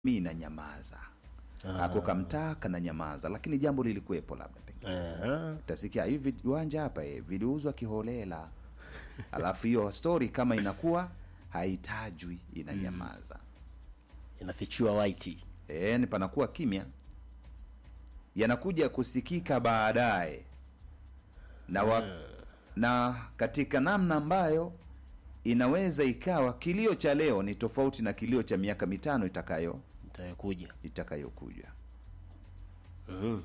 mi nanyamaza Ah. ako kamtaa kananyamaza lakini jambo lilikuwepo labda pengine Aha. utasikia hivi viwanja hapa eh, viliuzwa kiholela alafu hiyo story kama inakuwa haitajwi inanyamaza inafichua white e, ni panakuwa kimya yanakuja kusikika baadaye na, wa, na katika namna ambayo inaweza ikawa kilio cha leo ni tofauti na kilio cha miaka mitano itakayo itayokuja itakayokuja Mhm.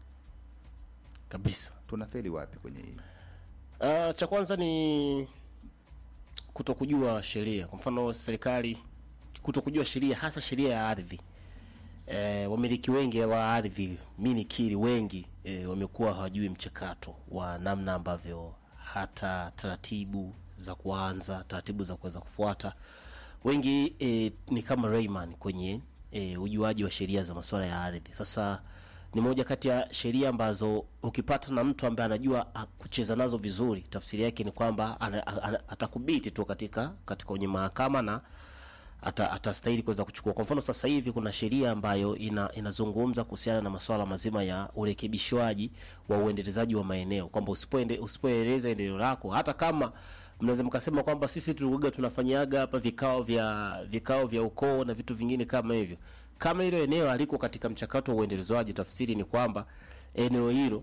kabisa tunafeli wapi kwenye hii Uh, cha kwanza ni kutokujua sheria. Kwa mfano serikali kutokujua sheria, hasa sheria ya ardhi. E, wamiliki wengi wa ardhi, mi nikiri, wengi e, wamekuwa hawajui mchakato wa namna ambavyo hata taratibu za kuanza, taratibu za kuweza kufuata. Wengi e, ni kama Rayman kwenye e, ujuaji wa sheria za masuala ya ardhi. Sasa ni moja kati ya sheria ambazo ukipata na mtu ambaye anajua ah, kucheza nazo vizuri, tafsiri yake ni kwamba ana- ana- atakubiti tu katika katika kwenye mahakama na ata, atastahili kuweza kuchukua. Kwa mfano sasa hivi kuna sheria ambayo ina, inazungumza kuhusiana na masuala mazima ya urekebishwaji wa uendelezaji wa maeneo, kwamba usipoende usipoeleza endeleo lako, hata kama mnaweza mkasema kwamba sisi tulikuwa tunafanyaga hapa vikao vya vikao vya ukoo na vitu vingine kama hivyo, kama hilo eneo haliko katika mchakato wa uendelezwaji, tafsiri ni kwamba eneo hilo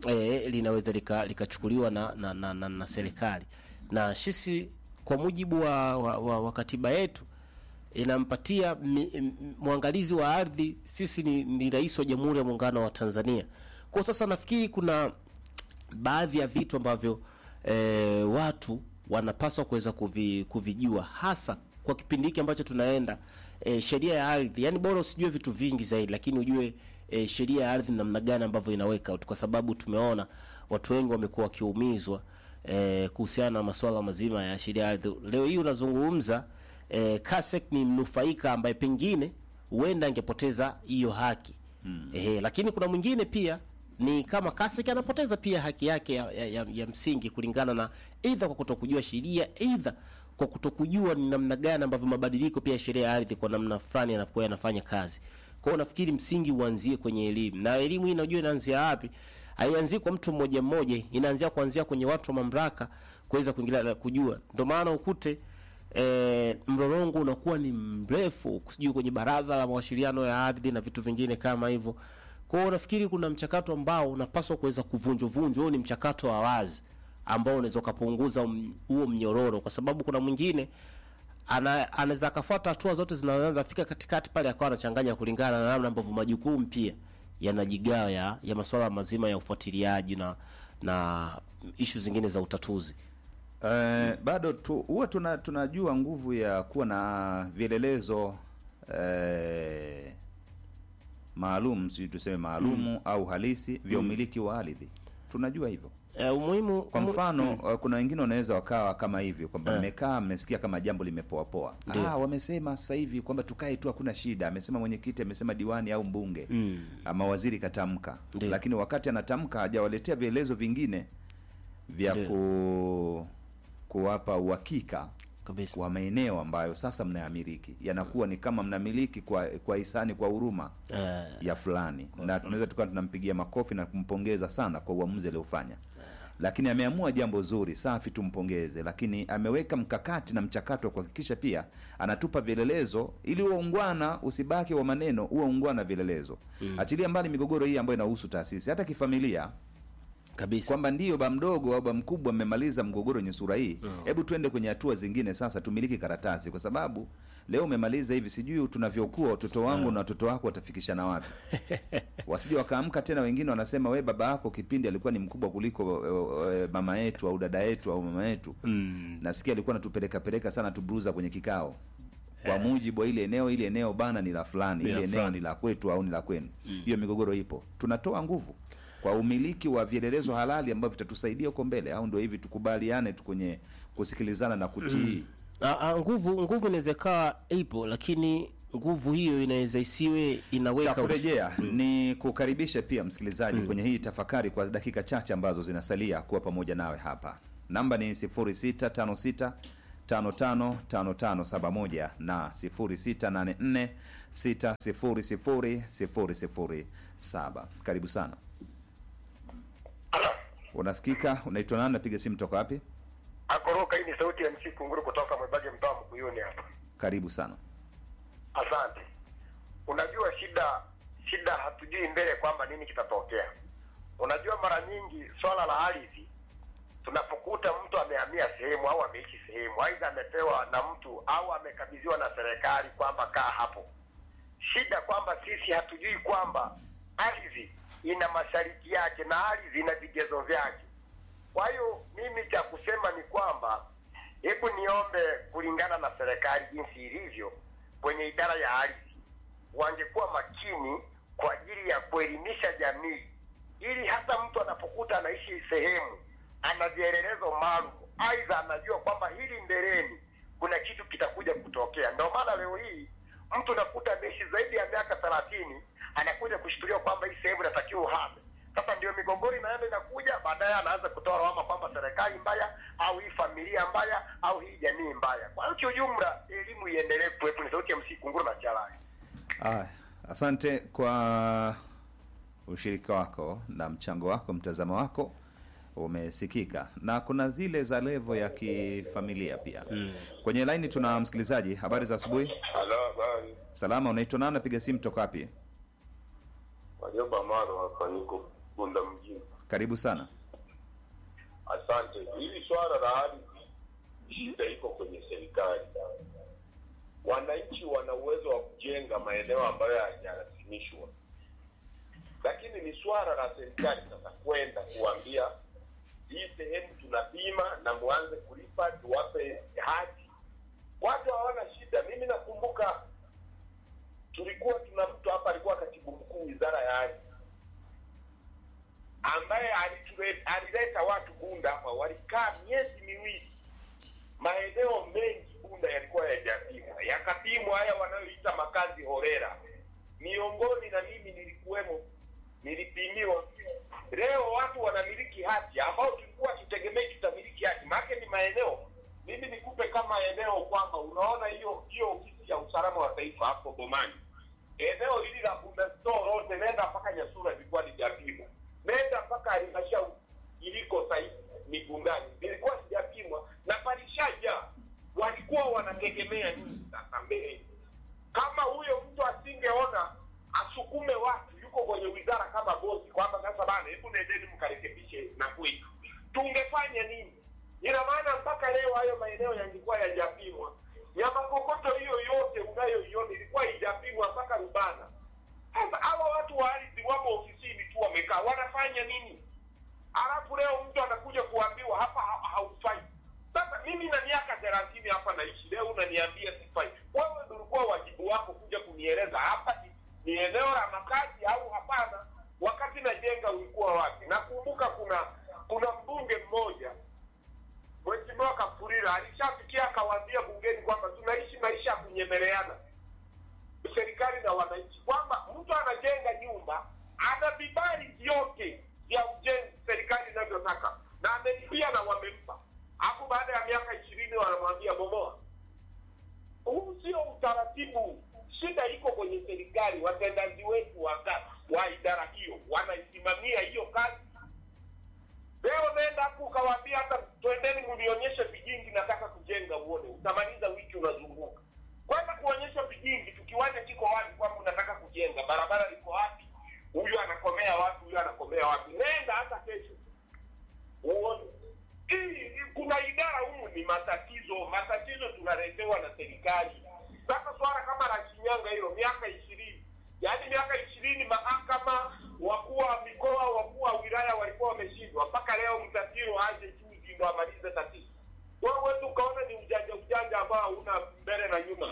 e, linaweza lika- likachukuliwa na, na, na, na, na serikali na sisi kwa mujibu wa, wa, wa, wa katiba yetu inampatia mi- m- mwangalizi wa ardhi sisi ni, ni rais wa Jamhuri ya Muungano wa Tanzania. Kwa sasa nafikiri kuna baadhi ya vitu ambavyo e, watu wanapaswa kuweza kuvi, kuvijua hasa kwa kipindi hiki ambacho tunaenda e, sheria ya ardhi. Yani bora usijue vitu vingi zaidi, lakini ujue e, sheria ya ardhi namna gani ambavyo inaweka out, kwa sababu tumeona watu wengi wamekuwa wakiumizwa e, kuhusiana na masuala mazima ya sheria ya ardhi. Leo hii unazungumza e, Kasek ni mnufaika ambaye pengine huenda angepoteza hiyo haki mm. Ehe, lakini kuna mwingine pia ni kama Kasek anapoteza pia haki yake ya, ya, ya, ya msingi kulingana na aidha kwa kutokujua sheria, aidha kwa kutokujua ni namna gani ambavyo mabadiliko pia ya sheria ya ardhi kwa namna fulani yanakuwa yanafanya kazi. Kwa hiyo nafikiri msingi uanzie kwenye elimu, na elimu hii unajua inaanzia wapi? Haianzii kwa mtu mmoja mmoja, inaanzia kuanzia kwenye watu wa mamlaka kuweza kuingilia na kujua. Ndio maana ukute e, mlolongo unakuwa ni mrefu, sijui kwenye baraza la mawasiliano ya ardhi na vitu vingine kama hivyo. Kwa hiyo nafikiri kuna mchakato ambao unapaswa kuweza kuvunjwa vunjwa. Huo ni mchakato wa wazi ambao unaweza ukapunguza um- huo mnyororo, kwa sababu kuna mwingine ana- anaweza akafuata hatua zote zinazoanza fika katikati pale akawa anachanganya kulingana na namna ambavyo majukumu pia yanajigawa ya, ya masuala mazima ya ufuatiliaji na na ishu zingine za utatuzi. Eh, bado tu huwa tuna, tunajua nguvu ya kuwa na vielelezo eh, maalum sijui tuseme maalumu au halisi vya umiliki wa ardhi tunajua hivyo E, umuhimu kwa umu- mfano uh, kuna wengine wanaweza wakawa kama hivyo kwamba mmekaa mmesikia kama jambo limepoapoa Ndio. ah, wamesema sasa hivi kwamba tukae tu hakuna shida amesema mwenyekiti amesema diwani au mbunge Mm. ama waziri katamka Ndio. lakini wakati anatamka hajawaletea vielezo vingine vya Ndio. ku, kuwapa uhakika kabisa wa maeneo ambayo sasa mnayamiliki yanakuwa ni kama mnamiliki kwa kwa hisani kwa huruma Eh, ya fulani na tunaweza tukawa tunampigia makofi na kumpongeza sana kwa uamuzi aliofanya lakini ameamua jambo zuri safi tumpongeze lakini ameweka mkakati na mchakato wa kuhakikisha pia anatupa vielelezo ili huo ungwana usibaki wa maneno huo ungwana vielelezo achilia mbali migogoro hii ambayo inahusu taasisi hata kifamilia kabisa kwamba ndiyo ba mdogo au ba mkubwa mmemaliza mgogoro wenye sura hii hebu tuende kwenye hatua zingine sasa tumiliki karatasi kwa sababu leo umemaliza hivi sijui tunavyokuwa watoto wangu na watoto wako watafikishana wapi wasije wakaamka tena wengine wanasema we baba yako kipindi alikuwa ni mkubwa kuliko e, e, mama yetu au dada yetu au mama yetu mm. nasikia alikuwa natupeleka peleka sana tubruza kwenye kikao kwa mujibu wa ile eneo ile eneo bana ni la fulani Ni la ile eneo fulani. ni la kwetu au ni la kwenu hiyo migogoro ipo tunatoa nguvu kwa umiliki wa vielelezo halali ambavyo vitatusaidia huko mbele au ndio hivi tukubaliane tu kwenye kusikilizana na kutii A, a, nguvu nguvu inaweza ikawa ipo lakini nguvu hiyo inaweza isiwe cha inaweka kurejea ni kukaribisha pia msikilizaji kwenye hii tafakari kwa dakika chache ambazo zinasalia kuwa pamoja nawe hapa namba ni 0656 555571 na 0684 600007. Karibu sana. Unasikika? Unaitwa nani? Napiga simu toka wapi? Akoroka, hii ni sauti ya MC Kunguru kutoka Mwebage, mtaa wa Mkuyuni hapa. Karibu sana. Asante. Unajua shida shida, hatujui mbele kwamba nini kitatokea. Unajua, mara nyingi swala la ardhi, tunapokuta mtu amehamia sehemu au ameishi sehemu, aidha amepewa na mtu au amekabidhiwa na serikali kwamba kaa hapo, shida kwamba sisi hatujui kwamba ardhi ina masharti yake na ardhi ina vigezo vyake. Kwa hiyo mimi cha kusema ni kwamba hebu niombe kulingana na serikali jinsi ilivyo kwenye idara ya ardhi, wangekuwa makini kwa ajili ya kuelimisha jamii, ili hata mtu anapokuta anaishi sehemu ana vielelezo maalum, aidha anajua kwamba hili mbeleni kuna kitu kitakuja kutokea. Ndio maana leo hii mtu nakuta ameishi zaidi ya miaka thelathini anakuja kushtuliwa kwamba hii sehemu inatakiwa uhame. Sasa ndio migogoro inaenda inakuja, baadaye anaanza kutoa lawama kwamba serikali mbaya au hii familia mbaya au hii jamii mbaya. Kwa hiyo kiujumla, elimu iendelee kuwepo. Ni sauti ya MC Kunguru na Chalai. Ah, asante kwa ushirika wako na mchango wako, mtazamo wako umesikika, na kuna zile za levo ya kifamilia pia. Kwenye laini tuna msikilizaji. Habari za asubuhi. Halo, habari. Salama, unaitwa nani? Napiga simu toka wapi? Wajoba Maro hapa, niko Bunda mjini. Karibu sana. Asante. Hili swala la ardhi, shida iko kwenye serikali. Wananchi wana uwezo wa kujenga maeneo ambayo hayajarasimishwa, lakini ni swala la serikali sasa kwenda kuambia hii sehemu tunapima na mwanze kulipa, tuwape hati. Watu hawana shida. Mimi nakumbuka tulikuwa tuna mtu hapa alikuwa katibu mkuu wizara ya ardhi ambaye alitule- alileta watu Bunda hapa, walikaa miezi miwili. Maeneo mengi Bunda yalikuwa yajapimwa, yakapimwa haya wanayoita makazi horera. Miongoni na mimi nilikuwemo, nilipimiwa. Leo watu wanamiliki hati ambao tulikuwa tutegemei tutamiliki hati, maana ni maeneo. Mimi nikupe kama eneo kwamba unaona hiyo hiyo ofisi ya usalama wa taifa hapo Bomani, eneo hili la Bunda store lote, nenda mpaka Nyasura ilikuwa lijapimwa nenda mpaka halmashauri iliko sahizi Migungani ilikuwa sijapimwa na palishaja. Walikuwa wanategemea nini sasa mbeleni? Kama huyo mtu asingeona asukume watu, yuko kwenye wizara kama bosi, kwamba sasa bana, hebu nendeni mkarekebishe na kwetu, tungefanya nini? Ina maana mpaka leo hayo maeneo yangekuwa yajapimwa. Nyamakokoto hiyo yote unayoiona ilikuwa ijapimwa mpaka Rubana. Sasa hawa watu wa ardhi wamo ofisini tu wamekaa, wanafanya nini? Alafu leo mtu anakuja kuambiwa hapa ha- haufai. Sasa mimi na miaka thelathini hapa naishi, leo unaniambia sifai. Wewe ndio ulikuwa wajibu wako kuja kunieleza hapa ni, ni eneo la makazi au hapana. Wakati najenga ulikuwa wapi? Nakumbuka kuna kuna mbunge mmoja Mheshimiwa Kafurira alishafikia akawaambia bungeni kwamba tunaishi maisha ya kunyemeleana serikali na wananchi kwamba mtu anajenga nyumba ana vibali vyote vya ujenzi serikali inavyotaka na amelipia na wamempa, hapo baada ya miaka ishirini wanamwambia bomoa. Huu sio utaratibu. Shida iko kwenye serikali, watendaji wetu wa, wa idara hiyo wanaisimamia hiyo kazi. Leo nenda hapo ukawaambia hata twendeni mnionyeshe vijingi, nataka kujenga uone, utamaliza wiki unazunguka kwanza kuonyesha vijingi tu, kiwanja kiko wapi, kwamba unataka kujenga, barabara liko wapi, huyu anakomea wapi, huyu anakomea wapi. Nenda hata kesho uone. Hii kuna idara humu ni matatizo, matatizo tunaletewa na serikali. Sasa swala kama la Shinyanga hilo, miaka ishirini yaani miaka ishirini mahakama, wakuu wa mikoa, wakuu wa wilaya walikuwa wameshindwa, mpaka leo Mtatiro aje juzi ndo amalize tatizo. Wewe tu ukaona ni ujanja ujanja ambao hauna mbele na nyuma.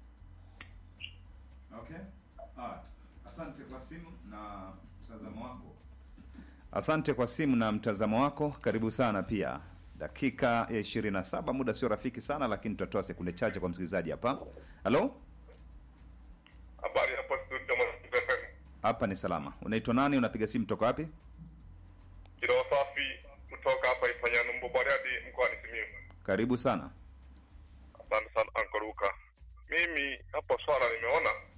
Okay. Ah, asante kwa simu na mtazamo wako. Asante kwa simu na mtazamo wako. Karibu sana pia. Dakika ya 27, muda sio rafiki sana, lakini tutatoa sekunde chache kwa msikilizaji hapa. Halo, Habari hapo studio Mwanza FM. hapa ni salama. Unaitwa nani? Unapiga simu toka wapi? Kiroa safi kutoka hapa Ifanyano Mbobariadi mkoani Simiyu. Karibu sana. hapo swala nimeona